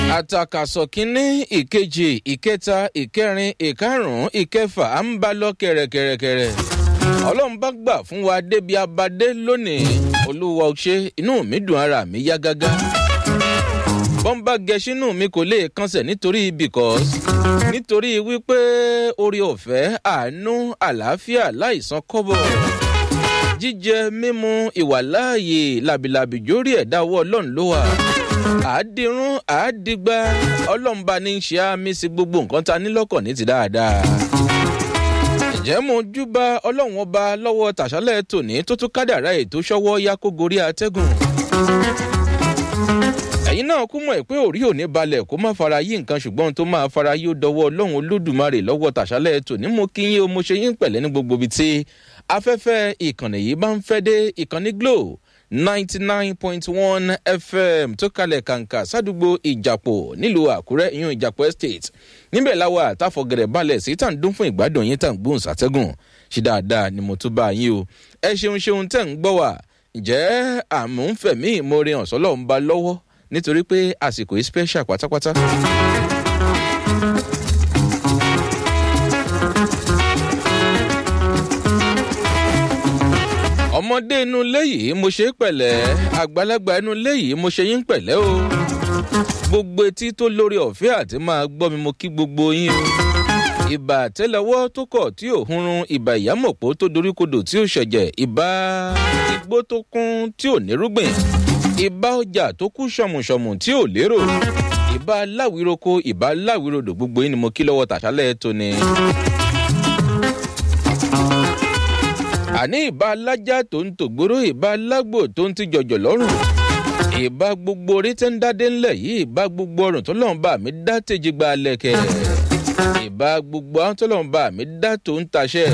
àtàkàsọ̀ kínní ìkejì ìkẹta ìkẹrin ìkarùn-ún ìkẹfà à ń bá lọ kẹrẹkẹrẹkẹrẹ ọlọ́run bá gbà fún wa débi abadé lónìí olúwa ṣe inú mi dùn ara mi yá gágá bọ́ńbà gẹ̀ṣínú mi kò lè kánṣẹ̀ nítorí because nítorí wípé orí ọ̀fẹ́ àánú àlàáfíà láìsan kọ́bọ̀ jíjẹ mímu ìwàláàyè làbìlàbì jórí ẹ̀dá ọwọ́ ọlọ́run ló wà àádìrún àádìgbà ọlọ́run bá ní í ṣe àmì sí gbogbo nǹkan ta ní lọ́kàn ní ti dáadáa ǹjẹ́ mo júbà ọlọ́run ọba lọ́wọ́ tàṣálẹ̀ tòní tó tún kádàrá ètò ṣọ́wọ́ yá kó gorí atẹ́gùn ẹ̀yin náà kú mọ̀ pé òrí ò ní balẹ̀ kó má fara yí nǹkan ṣùgbọ́n tó máa fara yí ó dọwọ́ ọlọ́run olódùmarè lọ́wọ́ tàṣálẹ̀ tòní mo kí yín o mo ṣe yín pẹ̀lẹ́ ní gbogbo ibi tí afẹ́fẹ́ ìkànnì yìí bá ń fẹ́ dé ìkànnì glo ninety nine point one fm tó kalẹ̀ kàǹkà sádùúgbò ìjàpọ̀ nílùú àkúrẹ́ ìyún ìjàpọ̀ estate níbẹ̀ láwa àtàfọ̀gẹ̀rẹ̀ balẹ̀ sí tà ń dún fún ìgbádùn yín tà ń gbóhùn sátẹ́gùn ṣe dáadáa ni mo tún bá yín o ẹ ṣeun ṣeun tẹ̀ ń gbọ́ wà ǹjẹ́ àmúfẹ̀mí ìmoore ọ̀sọ́lọ́ ń ba lọ́wọ́ nítorí pé àsìkò yìí special pátápátá. ọmọdé inú ilé yìí mo ṣe é pẹ̀lẹ́ àgbàlagbà inú ilé yìí mo ṣe yín pẹ̀lẹ́ o gbogbo etí tó lórí ọ̀fẹ́ àti máa gbọ́ mi mo kí gbogbo yín o ìbà àtẹlẹwọ́ tó kọ̀ tí ò hunrun ìbà ìyámọ̀pọ̀ tó doríkodò tí ò ṣẹ̀jẹ̀ ìbà igbó tó kún tí ò nírúgbìn ìbá ọjà tó kú ṣọmùṣọmù tí ò lérò ìbá láwìroko ìbá láwìrodò gbogbo yín ni mo kí lọ́wọ́ tàṣálẹ̀ tóní. àní ìbá alájà tó ń tògbóró ìbá alágbò tó ń ti jọjọ lọ́rùn ìbá gbogbo orí tẹ́ ń dádé ńlẹ̀ yìí ìbá gbogbo ọrùn tó lọ́n bá mi dá tèjì gba lẹ̀kẹ̀ ìbá gbogbo àwọn tó lọ́n bá mi dá tó ń taṣẹ́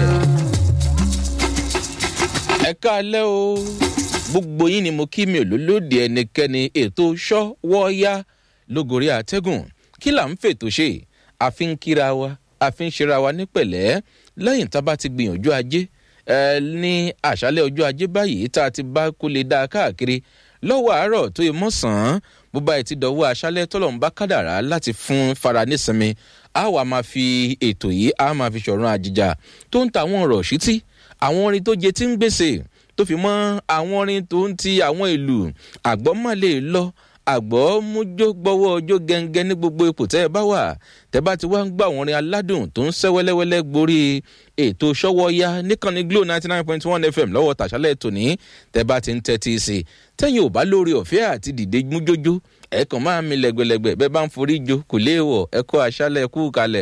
ẹ káalẹ́ o gbogbo yín ni mo kí mi ò lólódì ẹnikẹ́ni ètò ṣọ́wọ́yá lógorí àtẹ́gùn kí là ń fètò ṣe àfi ń kíra wa àfi ń ṣera wa ní pẹ̀lẹ́ lẹ́yìn tá a bá ti gbìyànjú ajé ẹ ní àṣálẹ̀ ọjọ́ ajé báyìí tá a ti bá kó lè dá a káàkiri lọ́wọ́ àárọ̀ tó yẹ mọ́sàn-án bó báyìí ti dọ̀wọ́ aṣálẹ̀ tọ́lọ́mù bá kádàrá láti fún fara nísinmi a wà máa fi ètò yìí a máa fi ṣọ̀run àjìjà tó ń ta àwọn ọ̀rọ̀ ṣítí àwọn orin tó jẹ tí ń gbèsè tó fi mọ àwọn orin tó ń ti àwọn ìlú àgbọ̀ má lè lọ àgbọ̀ mújó gbọ́wọ́ ọjọ́ gẹ́ngẹ́ ní gbogbo ipò tẹ́ ẹ bá wà tẹ́ bá ti wá ń gbọ́ àwọn orin aládùn tó ń sẹ́ wẹ́lẹ́wẹ́lẹ́ gborí ètò ṣọ́wọ́yá níkànnì glo ninety nine point one fm lọ́wọ́ tàṣálẹ̀ tòní tẹ́ bá ti ń tẹ́tí sí i tẹ́yìn ò bá lórí ọ̀fẹ́ àti dìde mújójó ẹ kàn máa mi lẹ́gbẹ̀lẹ́gbẹ̀ bẹ́ẹ̀ bá ń forí jo kò léèwọ̀ ẹ kọ́ aṣálẹ̀ kú kalẹ̀